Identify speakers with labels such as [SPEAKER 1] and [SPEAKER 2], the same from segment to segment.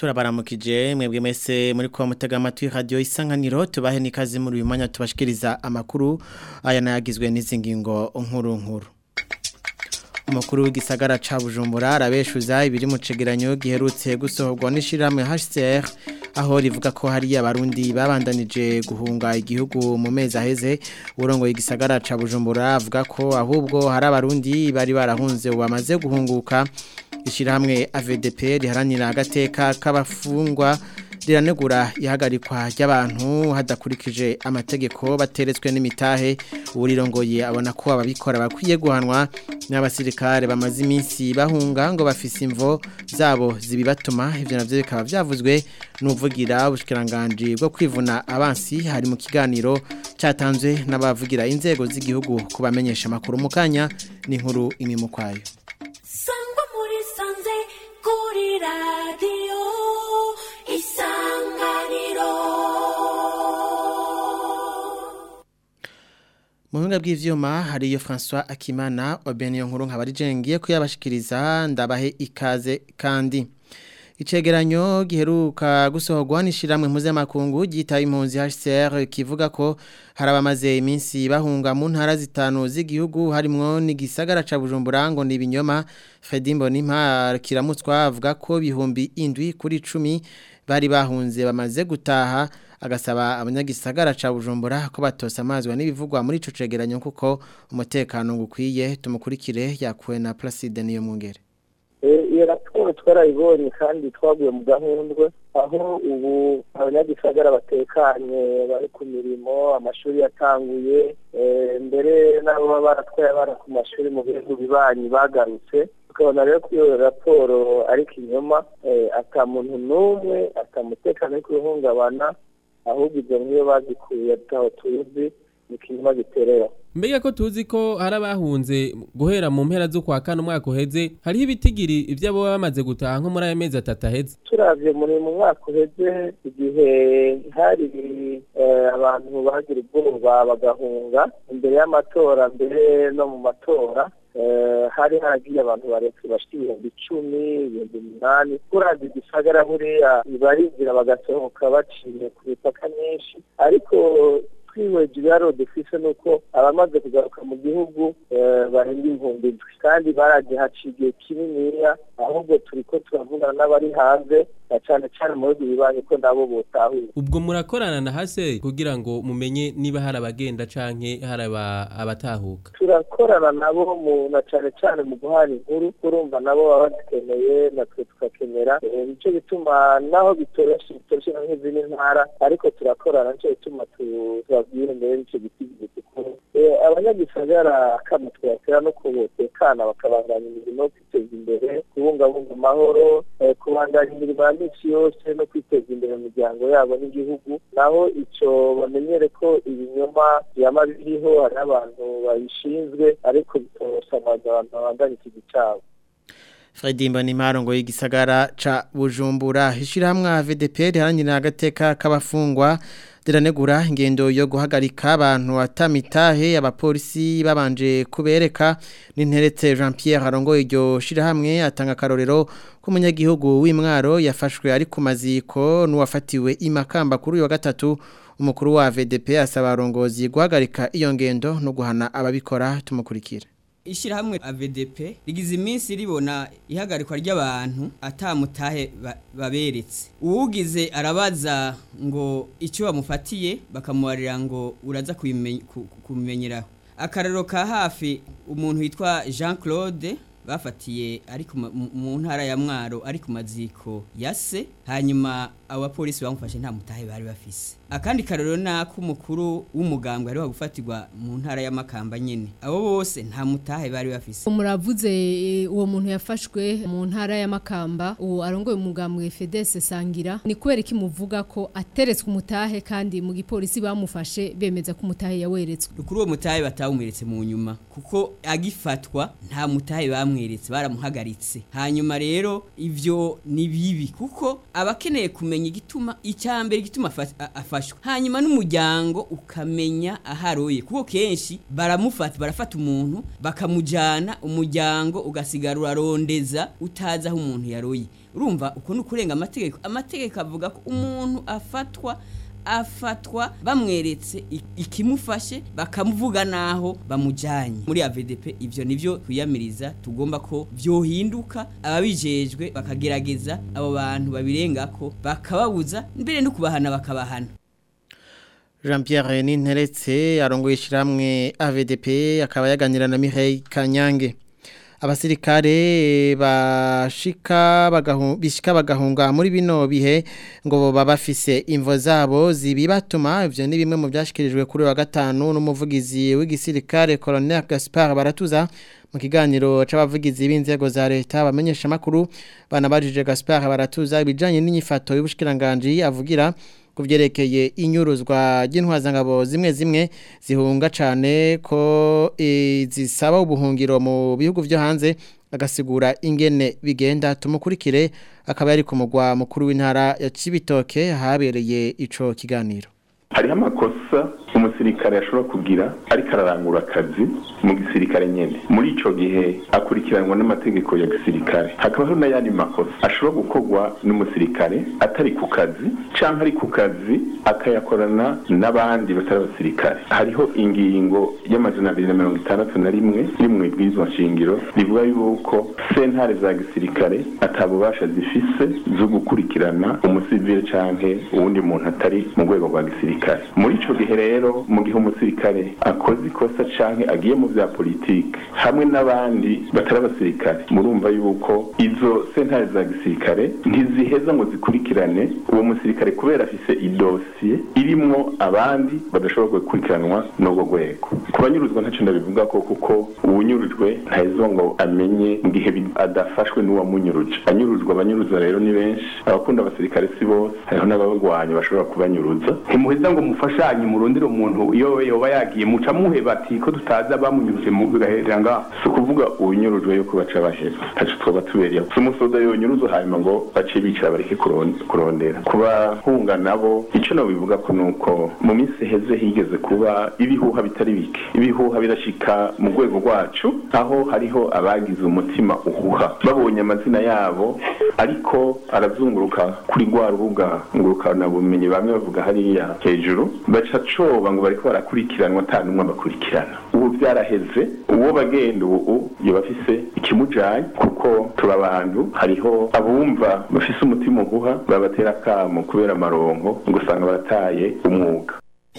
[SPEAKER 1] turabaramukije mwebwe mwese muri kwa mutega amatwi radio isanganiro tubahe nikaze muri uyu mwanya tubashikiriza amakuru aya nayagizwe n'izi ngingo nkuru nkuru umukuru w'igisagara ca Bujumbura arabeshuza ibiri mu cegeranyo giherutse gusohorwa n'ishiramwe HCR aho rivuga ko hari abarundi babandanije guhunga igihugu mu mezi aheze urongo igisagara ca Bujumbura avuga ko ahubwo hari abarundi bari barahunze bamaze guhunguka ishyirahamwe AVDP riharanira agateka k'abafungwa riranegura ihagarikwa ry'abantu hadakurikije amategeko bateretswe n'imitahe uwurirongoye abona ko ababikora bakwiye guhanwa n'abasirikare bamaze iminsi bahunga ngo bafise imvo zabo zibibatuma ivyo navyo bikaba vyavuzwe n'uvugira ubushikiranganje bwo kwivuna abansi hari mu kiganiro cyatanzwe n'abavugira inzego z'igihugu kubamenyesha makuru mu kanya n'inkuru imwe mu kwayo
[SPEAKER 2] sangwa muri sanze kuri radiyo isanganiro
[SPEAKER 1] mu buhinga bw'ivyuma hariyo François Akimana Obeniyo nkuru nkabarijengiye kuyabashikiriza ndabahe ikaze kandi Icegeranyo giheruka gusohorwa n'ishiramwe mpuzamakungu gitaye impunzi HCR kivuga ko harabamaze iminsi bahunga mu ntara zitanu z'igihugu harimwo n'igisagara ca Bujumbura ngo ni ibinyoma Fedimbo Nimpa kiramutswa avuga ko bihumbi indwi kuri 10 bari bahunze bamaze gutaha agasaba abanyagisagara ca Bujumbura ko batosa amazwa n'ibivugwa muri ico cegeranyo kuko umutekano ngukwiye tumukurikire yakuwe na Placide niyo mwungere
[SPEAKER 3] iyo raporo twarayibonye kandi twaguye mu gahundwe aho ubu abanyagisagara batekanye bari ku mirimo amashuri yatanguye mbere n'abo baba baratwaye abana ku mashuri mu bihugu bibanyi bagarutse tukabona rero ko iyo raporo ari ikinyoma ata muntu n'umwe atamutekano ari kuwuhungabana ahubwo ibyo nk'iyo bazikuye ataho tuzi ni ikinyoma giterera
[SPEAKER 4] mbega ko tuzi ko hari abahunze guhera mu mpera zo kwa kane umwaka uheze hariho ibitigiri ibyo baba bamaze gutaha nko muri ayo mezi atatu aheze
[SPEAKER 3] turavye muri mu mwaka uheze igihe hari abantu bagira ubwoba bagahunga imbere y'amatora mbere no mu matora hari haragiye abantu baretse bashika ibihumbi icumi ibihumbi umunani kuravye igisagara buriya barinjira bagasohoka baciye ku mipaka myinshi ariko twiweje ibiharo dufise nuko abamaze kugaruka mu gihugu barenga ibihumbi indwi kandi baragiye haciye igihe kininiya ahubwo turiko turavugana n'abari hanze na cane cane mu bihugu bibanyi ko nabo botahuye
[SPEAKER 4] ubwo murakorana na hase kugira ngo mumenye niba hari abagenda canke hari abatahuka
[SPEAKER 3] turakorana nabo mu na cane cane mu guhana inkuru urumva nabo baba bazikeneye natwe tugakenera nico bituma naho bitoroshe bitoroshe nk'izindi ntara ariko turakorana nico bituma tubabwire mbere n'ico giti gikuru abanyagisagara kama twatera no kubotekana bakabandanya imirimo yo kwiteza imbere kubungabunga amahoro kubandanya imirimo ya minsi yose no kwiteza imbere mu miryango yabo n'igihugu naho ico bamenyere ko ibinyoma byama biriho hari abantu babishinzwe ariko bitosamaza abantu babandanya ikivi cabo
[SPEAKER 1] Fredi Mbanimaro ngo igisagara ca Bujumbura ishirahamwe VDP riharanira agateka k'abafungwa diranegura ingendo yo guhagarika abantu atamitahe abapolisi babanje kubereka n'interetse Jean Pierre Harongo iryo shirahamwe atanga karorero ko umunyagihugu w'imwaro yafashwe ari ku maziko n'uwafatiwe imakamba kuri uyu wa gatatu umukuru wa VDP asaba arongozi guhagarika iyo ngendo no guhana ababikora tumukurikira
[SPEAKER 5] Ishirahamwe AVDP rigize iminsi ribona ihagarikwa ry'abantu atamutahe baberetse. Uwugize arabaza ngo icyo bamufatiye bakamubarira ngo uraza kubimenyeraho. Akarero ka hafi umuntu witwa Jean Claude bafatiye ari mu ntara ya Mwaro ari ku maziko yase hanyuma abapolisi bamufashe nta mutahe bari bafise akandi karero nako umukuru w'umugambwe ari gufatirwa mu ntara y'amakamba nyene abo bose nta mutahe bari bafise
[SPEAKER 6] muravuze uwo muntu yafashwe mu ntara y'amakamba uwo arongoye umugambwe Fedese Sangira ni kubera ki muvuga ko ateretswe umutahe kandi mu gipolisi bamufashe bemeza ko umutahe yaweretswe
[SPEAKER 5] kuri uwo mutahe batawumweretse mu nyuma kuko agifatwa nta mutahe bamweretse baramuhagaritse hanyuma rero ivyo ni bibi kuko abakeneye kumenya akamenya igituma icyambere igituma afa- a- afashwe hanyuma n'umuryango ukamenya aharoye kuko kenshi baramufata barafata umuntu bakamujana umuryango ugasigara urarondeza utazi aho umuntu yaroye urumva uko ni ukurenga amategeko amategeko avuga ko umuntu afatwa afatwa bamweretse i- ikimufashe bakamuvuga naho bamujanye muri AVDP ivyo nivyo twiyamiriza tugomba ko vyohinduka ababijejwe bakagerageza abo bantu babirengako bakababuza mbere no kubahana bakabahana
[SPEAKER 1] Jean Pierre Ninteretse arongoye ishiramwe AVDP akaba yaganira na Mireille Kanyange abasirikare bashika bagahunga bishika bagahunga muri bino bihe ngo boba bafise imvo zabo zibibatuma ivyo ni bimwe mu byashikirijwe kuri wa gatanu n'umuvugizi w'igisirikare Colonel Gaspard Baratuza mu kiganiro c'abavugizi b'inzego za leta bamenyesha makuru banabajije Gaspard Baratuza ibijanye n'inyifato y'ubushikiranganje avugira kuvyerekeye inyuruzwa ry'intwazangabo zimwe zimwe zihunga cane ko e, zisaba ubuhungiro mu bihugu vyo hanze agasigura ingene bigenda tumukurikire akaba yari ku mugwa mukuru w'intara ya Cibitoke habereye ico kiganiro
[SPEAKER 7] hariho amakosa umusirikare ashobora kugira ariko ararangura akazi mu gisirikare nyene muri ico gihe akurikiranwa n'amategeko ya gisirikare hakabaho n'ayandi makosa ashobora gukorwa n'umusirikare atari ku kazi canke ari ku kazi akayakorana n'abandi batari abasirikare hariho ingingo y'amajana abiri na mirongo itandatu na rimwe iri mu ibwirizwa nshingiro rivuga yuko sentare za gisirikare atabubasha zifise zo gukurikirana umusivile canke uwundi muntu atari mu rwego rwa gisirikare muri ico gihe rero mu gihe umusirikare akoze ikosa canke agiye mu vya politike hamwe n'abandi batari abasirikare murumva yuko izo sentare za gisirikare ntiziheza ngo zikurikirane uwo musirikare kubera afise idosiye irimwo abandi badashobora gukurikiranwa n'ubwo rwego ku banyuruzwa ntacyo ndabivuga ko kuko uwunyurujwe ntaheza ngo amenye mu gihe bi- adafashwe n'uwamunyuruje anyuruzwa abanyuruzwa rero ni benshi abakunda abasirikare si bose hariho n'ababagwanya bashobora kubanyuruza
[SPEAKER 8] ntimuheza ngo mufashanye murondere umuntu iyo yoba yagiye muca muheba ati ko tutazi abamunyuruje mu gaherera ngaho
[SPEAKER 7] si ukuvuga uwunyurujwe yuko baca bahera ntacyo twaba tubereyeho si umusoda yonyuruza hanyuma ngo bace bicara bareke kuron- kurondera ku bahunga nabo icyo nabivuga ko ni uko mu minsi iheze higeze kuba ibihuha bitari bike ibihuha birashika mu rwego rwacu aho hariho abagize umutima uhuha babonye amazina yabo ariko arazunguruka kuri rwa rubuga ngurukana bumenyi bamwe bavuga hariya hejuru baca coba ngo bariko barakurikiranwa ata n'umwe abakurikirana ubu byaraheze uwo bagenda ubu yoba afise ikimujanye kuko turi abantu hariho abumva bafise umutima uguha babatera akamo kubera amaronko ngo usanga barataye umwuga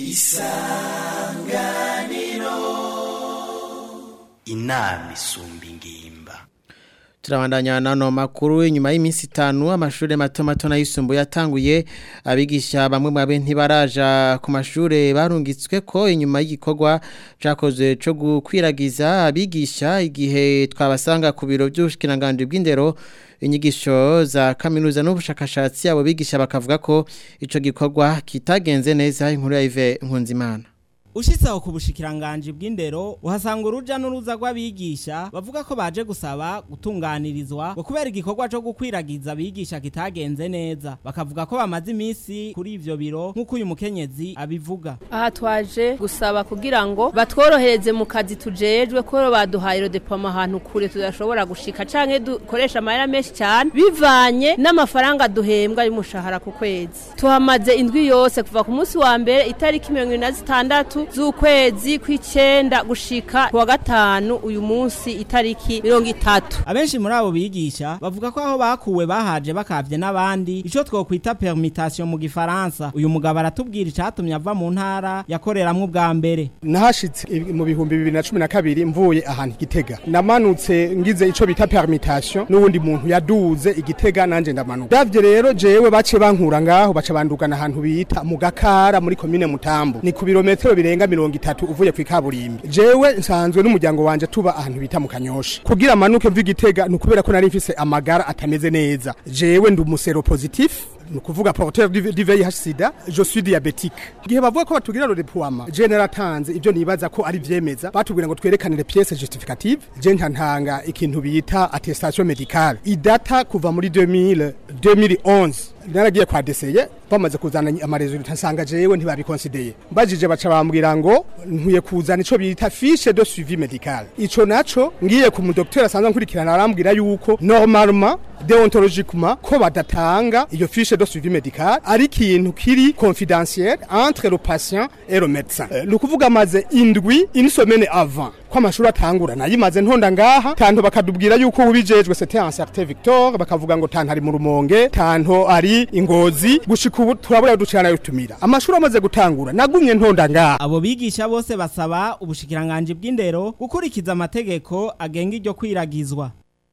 [SPEAKER 9] inama isumba ingimba
[SPEAKER 1] Turabandanya nano makuru inyuma y'iminsi itanu amashuri mato mato n'ayisumbuye yatanguye abigisha bamwe mu babe ntibaraja ku mashure barungitswe ko inyuma y'igikorwa cakozwe co gukwiragiza abigisha igihe twabasanga ku biro by'ubushikiranganje bw'indero inyigisho za kaminuza n'ubushakashatsi abo bigisha bakavuga ko ico gikorwa kitagenze neza inkuru ya Yves Nkunzimana
[SPEAKER 10] Ushitse aho ku bushikiranganje bw'indero uhasanga uruja n'uruza rw'abigisha bavuga ko baje gusaba gutunganirizwa ngo kubera igikorwa cyo gukwiragiza abigisha kitagenze neza bakavuga ko bamaze iminsi kuri ivyo biro nk'uko uyu mukenyezi abivuga
[SPEAKER 11] aha twaje gusaba kugira ngo batworohereze mu kazi tujejwe ko baduhaye rodepoma ahantu kure tudashobora gushika canke dukoresha amahera menshi cyane bivanye n'amafaranga duhembwa y'umushahara ku kwezi tuhamaze indwi yose kuva ku munsi wa mbere itariki mirongo ine na zitandatu z'ukwezi kw'icenda gushika ku wa gatanu uyu munsi itariki mirongo itatu
[SPEAKER 10] abenshi muri abo bigisha bavuga ko aho bakuwe bahaje bakavye n'abandi ico twokwita permutation mu gifaransa uyu mugabo aratubwira icatumye ava mu ntara yakoreramwo ubwa mbere
[SPEAKER 12] nahashitse mu bihumbi bibiri na cumi na kabiri mvuye ahantu igitega namanutse ngize ico bita permutation n'uwundi muntu yaduze igitega nanje ndamanuka davye rero jewe bace bankura ngaho baca bandugana ahantu bita mu gakara muri komine mutambu ni ku birometero birenga mirongo itatu uvuye kw'ikaburimbi jewe nsanzwe n'umuryango wanje tuba ahantu bita mu kanyosha kugira manuke mva igitega ni ukubera ko nari mfise amagara atameze neza jewe ndi umusero positif ni ukuvuga porteur du du VIH sida je suis diabétique igihe bavuga ko batubwira le deploiement je naratanze ibyo nibaza ko ari vyemeza batubwira ngo twerekane les pièces justificatives je ntantanga ikintu bita attestation médicale idata kuva muri 2000 2011 naragiye kwa deseye bamaze kuzana amaresultat nsanga jewe ntibabikonsideye mbajije baca bambwira ngo nkwiye kuzana ico bita fiche de suivi médical ico naco ngiye ku mudokiteri asanzwe nkurikirana arambwira yuko normalement deontologiquement ko badatanga iyo fiche de suivi médical ari ikintu kiri confidentiel entre le patient et le médecin Eh, ni ukuvuga maze indwi une semaine avant ko amashuri atangura nayimaze ntonda ngaha tanto bakadubwira yuko ubijejwe c'était un certain Victor bakavuga ngo tanto ari mu rumonge tanto ari ingozi gushika ubu turabura ducana yutumira amashuri amaze gutangura nagumye ntonda ngaha
[SPEAKER 10] abo bigisha bose basaba ubushikiranganje bw'indero gukurikiza amategeko agenga iryo kwiragizwa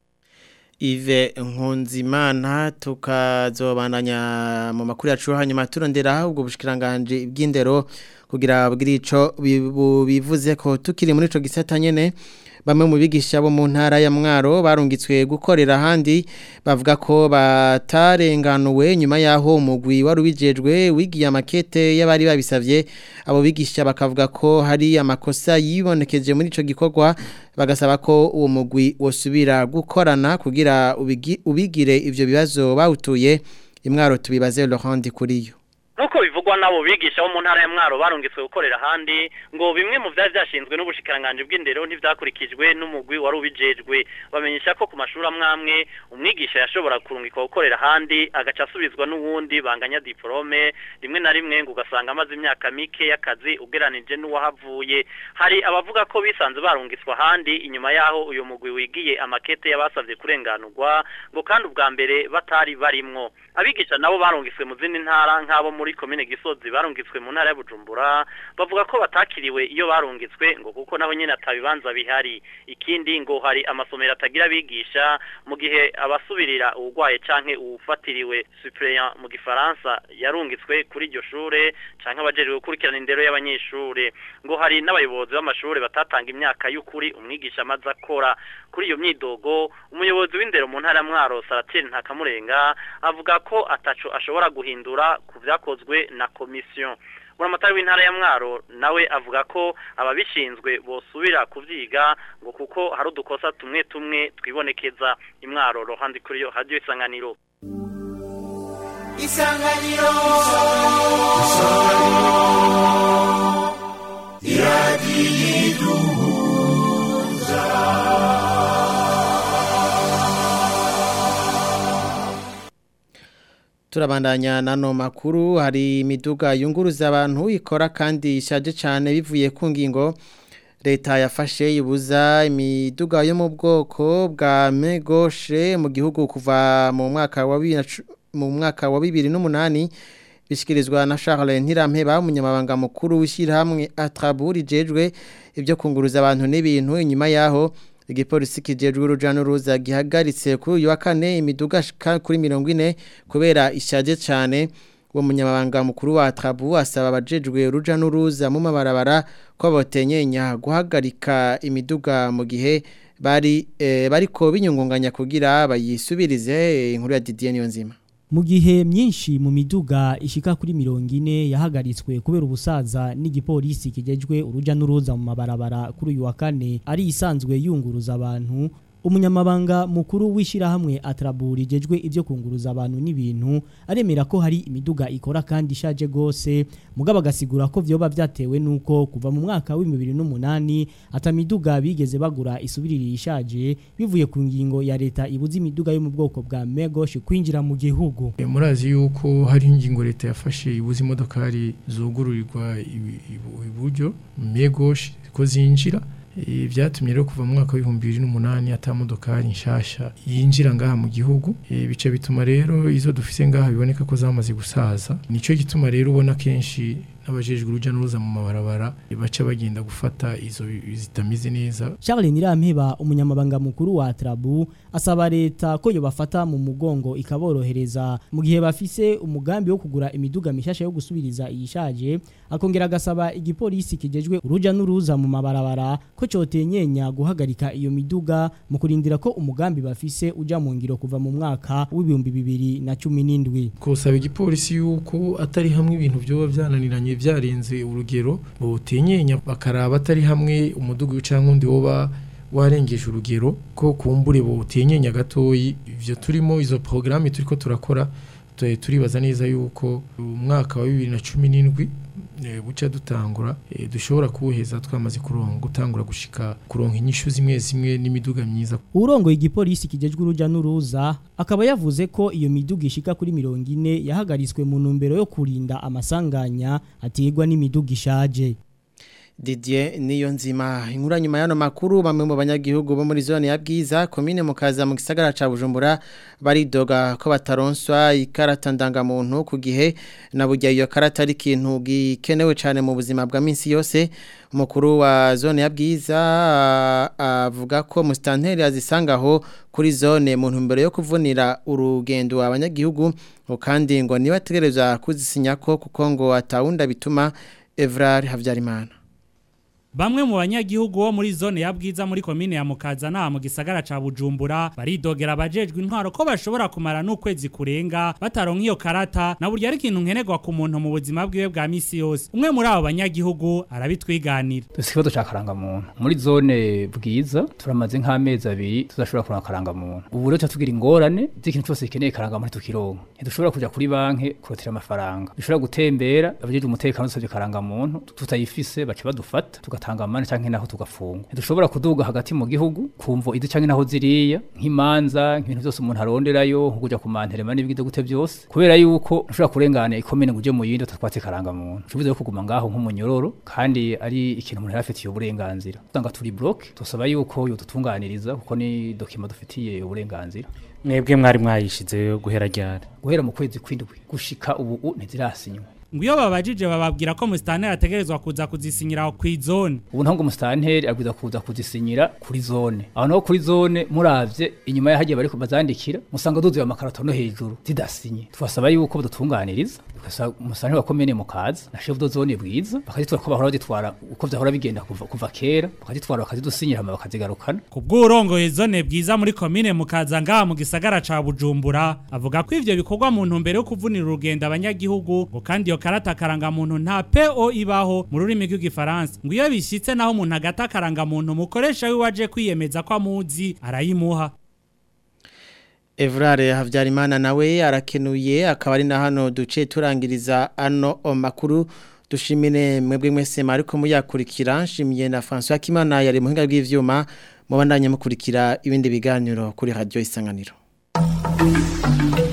[SPEAKER 1] Ive Nkunzimana tukazobandanya mu makuru yacu hanyuma turondera ubwo bushikiranganje bw'indero kugira bwira ico bibu- bivuze ko tukiri muri ico gisata nyene bamwe mu bigisha bo mu ntara ya Mwaro barungitswe gukorera handi bavuga ko batarenganuwe nyuma yaho umugwi wari ubijejwe wigiye amakete y'abari babisavye abo bigisha bakavuga ko hari amakosa yibonekeje muri ico gikorwa bagasaba ko uwo mugwi wosubira gukorana kugira ubigi- ubigire ivyo bibazo bawutuye imwaro tubibaze Laurent kuriyo
[SPEAKER 13] Nuko bivugwa nabo bigisha bo mu ntara ya Mwaro barungitswe gukorera handi ngo bimwe mu vyari vyashinzwe n'ubushikiranganje bw'indero ntivyakurikijwe n'umugwi wari ubijejwe bamenyesha ko ku mashuri amwamwe umwigisha yashobora kurungikwa gukorera handi agaca asubizwa n'uwundi banganya diplome rimwe na rimwe ngo ugasanga amaze imyaka mike y'akazi ugeranije n'uwahavuye hari abavuga ko bisanze barungitswe ahandi inyuma yaho uyu mugwi wigiye amakete y'abasavye kurenganurwa ngo kandi ubwa mbere batari barimwo abigisha nabo barungitswe mu zindi ntara nk'abo muri komine gisozi barungitswe mu ntara ya bujumbura bavuga ko batakiriwe iyo barungitswe ngo kuko naho nyene atabibanza bihari ikindi ngo hari amasomero atagira abigisha mu gihe abasubirira uwugwaye canke uwufatiriwe suppléant mu gifaransa yarungitswe kuri iryo shure canke abajejwe gukurikirana indero y'abanyeshure ngo hari n'abayobozi b'amashure batatanga imyaka y'ukuri umwigisha amaze akora kuri iyo myidogo umuyobozi w'indero mu ntara ya mwaro saratire ntakamurenga avuga ko ataco ashobora guhindura ku vyakozwe na komisiyo buramatari w'intara ya mwaro nawe avuga ko ababishinzwe bosubira kuvyiga ngo kuko hari udukosa tumwe tumwe twibonekeza imwaro rohandi kuri yo radio isanganiro
[SPEAKER 2] Isanganiro
[SPEAKER 1] Turabandanya nano makuru hari imiduga yunguruza abantu ikora kandi ishaje cyane bivuye ku ngingo leta yafashe ibuza imiduga yo mu bwoko bwa megoshe mu gihugu kuva mu mwaka wa bibiri na cu- mu mwaka wa bibiri n'umunani bishyikirizwa na Charles Ntirampeba umunyamabanga mukuru w'ishyirahamwe Atraburi jejwe ibyo kunguruza abantu n'ibintu inyuma yaho igipolisi kijejwe uruja n'uruza gihagaritse kuri uyu wa kane imiduga shika kuri mirongo ine kubera ishaje cyane uwo munyamabanga mukuru wa Atrabu asaba abajejwe uruja n'uruza mu mabarabara ko botenyenya guhagarika imiduga mu gihe bari eh, bariko binyungunganya kugira bayisubirize eh, inkuru ya Didier Niyonzima
[SPEAKER 14] Mu gihe myinshi mu miduga ishika kuri mirongo ine yahagaritswe kubera ubusaza n'igipolisi kijejwe uruja n'uruza mu mabarabara kuri uyu wa kane ari isanzwe yunguruza abantu umunyamabanga mukuru w'ishyirahamwe atraburi jejwe ibyo kunguruza abantu n'ibintu aremera ko hari imiduga ikora kandi ishaje gose mugabo agasigura ko vyoba vyatewe nuko kuva mu mwaka wa 2008 atamiduga bigeze bagura isubiriri ishaje bivuye ku ngingo ya leta ibuza imiduga yo mu bwoko bwa Megosh kwinjira mu gihugu
[SPEAKER 15] E, murazi yuko hari ingingo leta yafashe ibuza imodokari zugururirwa ibi- ibu- iburyo megoshi ko zinjira E, vyatumye rero kuva mu mwaka w'ibihumbi bibiri n'umunani ata modokari nshasha yinjira ngaha mu gihugu E, bica bituma rero izo dufise ngaha biboneka ko zamaze gusaza nico gituma rero ubona kenshi n'abajejwe uruja n'uruza mu mabarabara baca bagenda gufata izo zitameze neza
[SPEAKER 14] Charles Nirampeba umunyamabanga mukuru wa Trabu asaba leta ko yo bafata mu mugongo ikaborohereza mu gihe bafise umugambi wo kugura imiduga mishasha yo gusubiriza iyishaje akongera agasaba igipolisi kijejwe uruja n'uruza mu mabarabara ko cotenyenya guhagarika iyo miduga mu kurindira ko umugambi bafise uja mu ngiro kuva mu mwaka w'ibihumbi bibiri na cumi n'indwi
[SPEAKER 15] kusaba igipolisi yuko atari hamwe ibintu byoba byananiranye byarenze urugero botenyenya bakaraba atari hamwe umudugu cyangwa undi woba warengeje urugero ko kumbure botenyenya gatoyi ivyo turimo izo programme turiko turakora turibaza neza yuko umwaka wa 2017 buca dutangura dushobora kuwuheza twamaze kuronga gutangura gushika kuronka inyishu zimwe zimwe n'imiduga myiza
[SPEAKER 14] urongo igipolisi kijejwe uruja n'uruza akaba yavuze ko iyo miduga ishika kuri mirongo ine yahagaritswe mu ntumbero yo kurinda amasanganya aterwa n'imiduga ishaje
[SPEAKER 1] Didier niyo nzima inkura nyuma y'ano makuru bamwe mu banyagihugu bo muri zone ya Bwiza commune mukaza mu gisagara ca Bujumbura baridoga ko bataronswa ikarata ndangamuntu ku gihe na burya iyo karata ari ikintu gikenewe cyane mu buzima bwa minsi yose umukuru wa zone ya Bwiza avuga ko mustanteri azisangaho kuri zone mu ntumbero yo kuvunira urugendo abanyagihugu kandi ngo niba ategereza kuzisinya ko kuko ngo atawunda bituma Evrar Havyarimana
[SPEAKER 16] Bamwe mu banyagihugu bo muri zone ya bwiza muri komine ya Mukaza na mu gisagara ca Bujumbura baridogera abajejwe intwaro ko bashobora kumara n'ukwezi kurenga bataronka iyo karata na burya ari ikintu nkenerwa ku muntu mu buzima bwiwe bwa misi yose umwe muri abo banyagihugu arabitwiganira
[SPEAKER 17] Dusikibazo ca karanga muntu muri zone bwiza turamaze nk'amezi abiri tudashobora kuronka karanga muntu ubu rero tugira ingorane z'ikintu cyose gikeneye karanga muntu tukironka ntidushobora kuja kuri banki kurotira amafaranga dushobora gutembera abajejwe umutekano dusabye karanga muntu tutayifise baca badufata tugatanga amande canke naho tugafunga dushobora kuduga hagati mu gihugu kumvo izi canke naho ziriya nk'imanza nk'ibintu byose umuntu aronderayo nko kuja ku manterema n'ibigide gute byose kubera yuko ushobora kurengana ikomene ngo uje mu yindi utatwatse karanga muntu ushobora kuguma ngaho nk'umunyororo kandi ari ikintu umuntu yarafitiye uburenganzira usanga turi block tusaba yuko yodutunganiriza kuko ni document dufitiye uburenganzira
[SPEAKER 18] mwebwe mwari mwayishize guhera ryari
[SPEAKER 17] guhera mu kwezi kwindwi gushika ubu ntizirasinywa
[SPEAKER 16] Nguyo babajije bababwira ko mustanteri ategerezwa kuza kuzisinyira ku izone.
[SPEAKER 17] Ubu ntango mustanteri abwiza kuza kuzisinyira kuri zone. Aho naho kuri zone muravye inyuma yahagiye bari kubazandikira musanga duzuye amakarato no hejuru zidasinye. Twasaba yuko badutunganiriza. Ukasa mustanteri wa komene mukaza na chef de zone bwiza bakazitwara ko bahora bagitwara uko vyahora bigenda kuva, kuva kera bakazitwara bakazidusinyira hama bakazigarukana.
[SPEAKER 16] Kubw'urongoye zone bwiza muri komine mukaza ngaha mu gisagara ca Bujumbura avuga ko ivyo bikorwa mu ntumbero yo kuvunira urugendo abanyagihugu ngo kandi iyo karata karanga muntu nta PO ibaho mu rurimi rw'igifaransa ngo iyo bishitse naho umuntu agata karanga muntu mukoresha we waje kwiyemeza ko amuzi arayimuha
[SPEAKER 1] Evrare Havyarimana nawe arakenuye akaba ari na hano duce turangiriza ano makuru dushimire mwebwe mwese mariko muyakurikira nshimiye na François Kimana yari muhinga bw'ivyuma mubandanye mukurikira ibindi biganiro kuri radio isanganiro